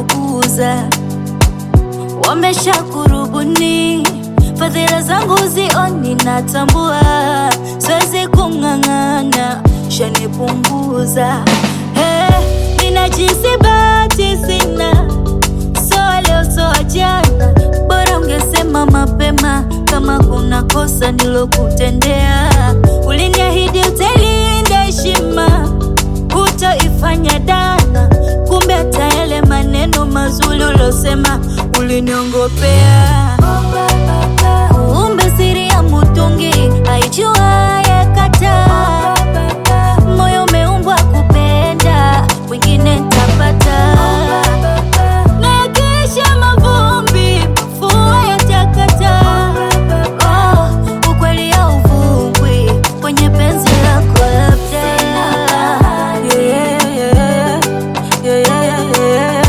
kukuza, wamesha kurubuni fadhila zangu zioni, natambua siwezi kung'ang'ana, shanipunguza hey, ninajisi bahati sina, soa leo soa jana, bora ungesema mapema kama kuna kosa nilokutendea. Uliniahidi utailinda heshima, hutoifanya dana, kumbe hata yale maneno mazuri ulosema uliniongopea. Kumbe siri ya mutungi haijuaye kataa. Moyo umeumbwa kupenda, wengine ntapata. Na yakisha mavumbi, mvua yatakata. Oh, ukweli hauvungwi kwenye penzi lako labda. Yeah, yeah, yeah, yeah, yeah.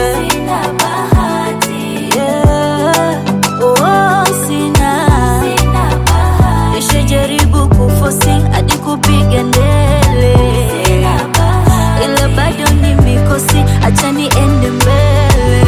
Yeah. Oh, sina. Nishajaribu kufosi hadi kupiga ndele, ila bado ni mikosi, acha niende mbele.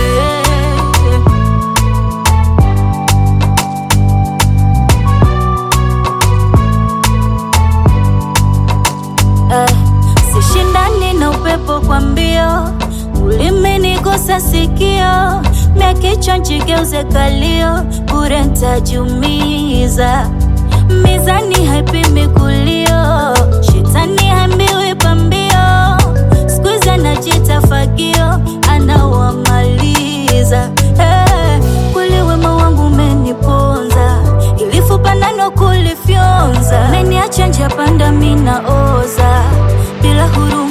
Eh, sishindani na upepo kwa mbio, ulimenigusa sikio, mia kichwa njigeuze kalio, bure ntajumiza. Mizani haipimi kulio, shetani hambiwi pambio, skuizi anajita fagio, anawamaliza. Eh, kweli wema wangu umeniponza, ilifupa nano kulifyonza, meniacha njia panda, mina oza bila huruma